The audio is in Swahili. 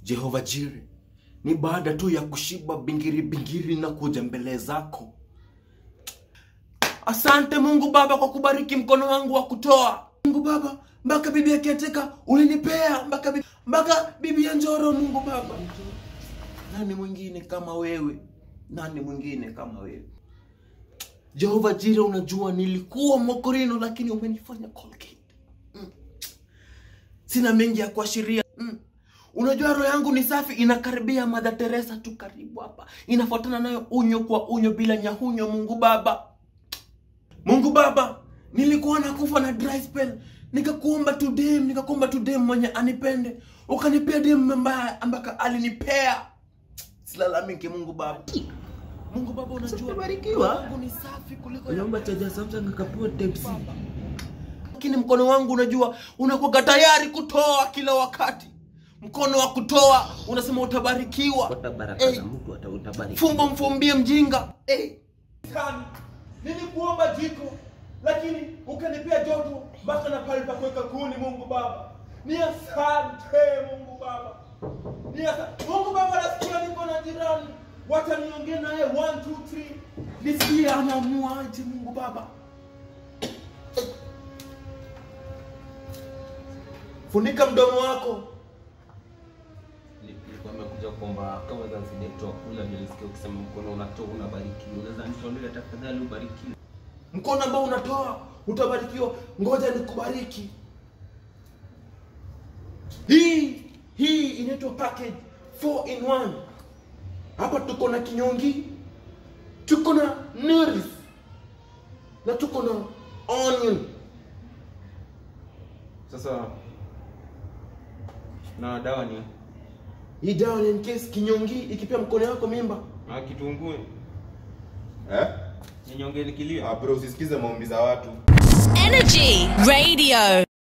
Jehova Jire, ni baada tu ya kushiba bingiri bingiri na kuja mbele zako. Asante Mungu Baba kwa kubariki mkono wangu wa kutoa. Mungu Baba, mpaka bibi akiateka ulinipea mpaka bibi, mpaka bibi ya Njoro. Mungu Baba, nani mwingine kama wewe? Nani mwingine kama wewe? Jehova Jire, unajua nilikuwa mokorino, lakini umenifanya Colgate. Mm. Sina mengi ya kuashiria mm. Unajua roho yangu ni safi, inakaribia Mother Teresa tu karibu hapa, inafuatana nayo unyo kwa unyo bila nyahunyo. Mungu Baba, Mungu Baba, nilikuwa nakufa na dry spell, nikakuomba tu dem, nikakuomba tu dem mwenye anipende, ukanipea dem ambaye ambaka alinipea. Silalamiki Mungu Baba. Mungu Baba, unajua Umebarikiwa. roho yangu ni safi kuliko ya unaomba chaja Samsung akapewa type C. lakini mkono wangu unajua unakuwa tayari kutoa kila wakati. Mkono wa kutoa unasema utabarikiwa. Pata baraka Eh. za mtu hata utabariki. Fumbo mfumbie mjinga. Eh. Nilikuomba jiko lakini ukanipea joto mpaka na pale pa kuweka kuni. Mungu Baba, ni asante Mungu Baba, ni asante Mungu Baba. Nasikia niko na jirani, wacha niongee naye 1 2 3 nisikie anamuaje. Mungu Baba, funika mdomo wako. Nilikuwa nimekuja kuomba kama zanzide toa kula, nilisikia ukisema mkono unatoa unabarikiwa. Unaweza nitolea tafadhali, ubarikiwe. mkono ambao unatoa utabarikiwa. Ngoja nikubariki. Hii hii inaitwa package 4 in 1. Hapa tuko na kinyongi, tuko na nerves na tuko na onion. Sasa na dawa ni Hii dawa ni in case kinyongi ikipea mkono wako mimba. na kitunguu Eh? ninyonge nikilia. Ah, bro usisikize maombi za watu Energy Radio.